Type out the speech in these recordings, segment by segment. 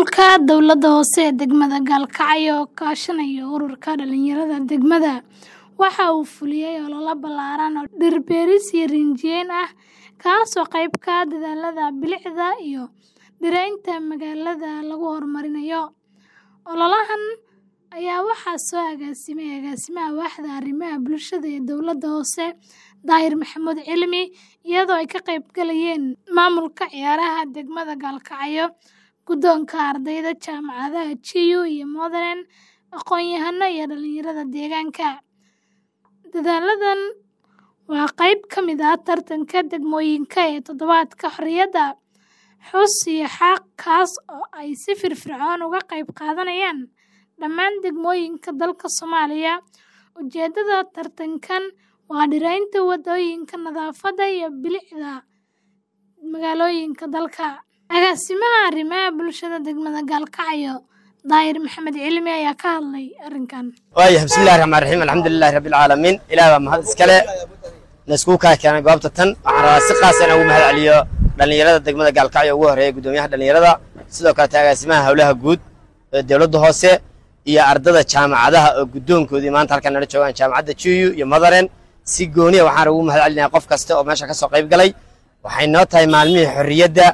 Maamulka dowladda hoose ee degmada Gaalkacyo oo kaashanaya ururka dhalinyarada degmada waxa uu fuliyay olole ballaaran oo dhir beeris iyo rinjiyeyn ah kaas oo qayb ka ah dadaallada bilicda iyo dhiraynta magaalada lagu horumarinayo. Ololahan ayaa waxaa soo agaasimay agaasimaha waaxda arrimaha bulshada ee dowladda hoose Daahir Maxamuud Cilmi iyadoo ay ka qayb galayeen maamulka ciyaaraha degmada Gaalkacyo, guddoonka ardayda jaamacadaha GU iyo Modern, aqoon-yahano iyo dhalinyarada deegaanka. Dadaalladan waa qayb ka mid ah tartanka degmooyinka ee Toddobaadka Xorriyadda, xus iyo xaaq kaas oo ay si firfircoon uga qayb qaadanayaan dhammaan degmooyinka dalka Soomaaliya. Ujeeddada tartankan waa dhiraynta waddooyinka, nadaafadda iyo bilicda magaalooyinka dalka. Agaasimaha arrimaha bulshada degmada Gaalkacyo, Daahir Maxamuud Cilmi ayaa ka hadlay arrinkan. waayahay bismillahi raxmaan raxiim alxamdulilahi rabbil caalamiin ilaah baa mahad iskale na iskugu kaa keenay goobta tan waxaan rabaa si qaas ah inaan ugu mahad celiyo dhalinyarada degmada gaalkacyo ugu horeeya guddoomiyaha dhalinyarada sidoo kaleeta agaasimaha howlaha guud ee dowladda hoose iyo ardada jaamacadaha oo guddoonkoodii maanta halkan nala joogaan jaamacadda GU iyo Modern si gooniya waxaan ugu mahad celinayaa qof kasta oo meesha ka soo qayb galay waxay noo tahay maalmihii xorriyadda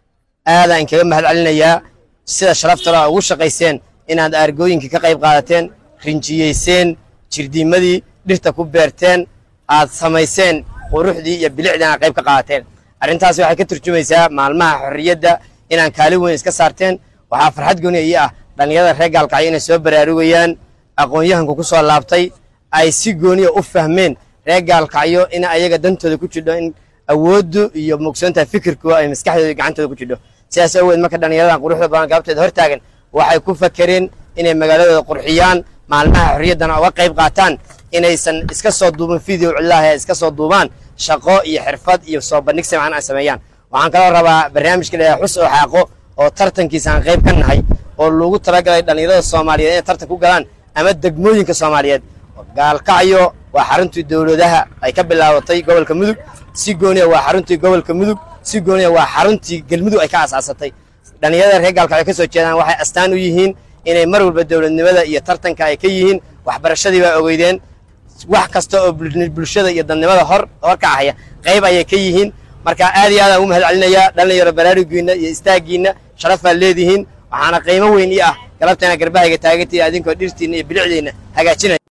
aadaan kaga mahad celinayaa sida sharafta leh ugu shaqayseen inaad aargooyinka ka qayb qaadateen rinjiyeyseen jirdiimadii dhirta ku beerteen aad samayseen quruxdii iyo bilicdii aad qayb ka qaadateen arrintaasi waxay ka turjumaysaa maalmaha xorriyadda inaan kaalin weyn iska saarteen waxaa farxad gooni ii ah dhallinyarada reer gaalkacyo inay soo baraarugayaan aqoon-yahanku ku soo laabtay ay si gooniya u fahmeen reer gaalkacyo in ayaga dantooda ku jidho in awooddu iyo mugsoontaha fikirkooda ay maskaxdooda iyo gacantooda ku jidho sidaas awgeed marka dhallinyaradan quruxda badan gaabteeda hor taagan waxay ku fakereen inay magaaladooda qurxiyaan maalmaha xorriyaddana uga qayb qaataan inaysan iska soo duubin video cillaah ee iska soo duubaan shaqo iyo xirfad iyo soo bandhig simcan ay sameeyaan waxaan kaloo rabaa barnaamijka la xus oo xaaqo oo tartankiisa aan qayb ka nahay oo loogu talagalay dhallinyarada soomaaliyeed inay tartan ku galaan ama degmooyinka soomaaliyeed gaalkacyo waa xaruntii dowladaha ay ka bilaabatay gobolka mudug si gooniya waa xaruntii gobolka mudug si gooniya waa xaruntii galmudug ay ka asaasatay dhallinyarada reer gaalkacyo ka soo jeedaan waxay astaan u yihiin inay mar walba dowladnimada iyo tartanka ay ka yihiin waxbarashadii baa ogeydeen wax kasta oo bulshada iyo dadnimada hor horkacahaya qayb ayay ka yihiin marka aad iyo aadaan ugu mahad celinayaa dhalinyaro baraarugiinna iyo istaagiinna sharaf baad leedihiin waxaana qiimo weyn ii ah galabteena garbahayga taagantay adinkoo dhirtiinna iyo bilicdiinna hagaajinaya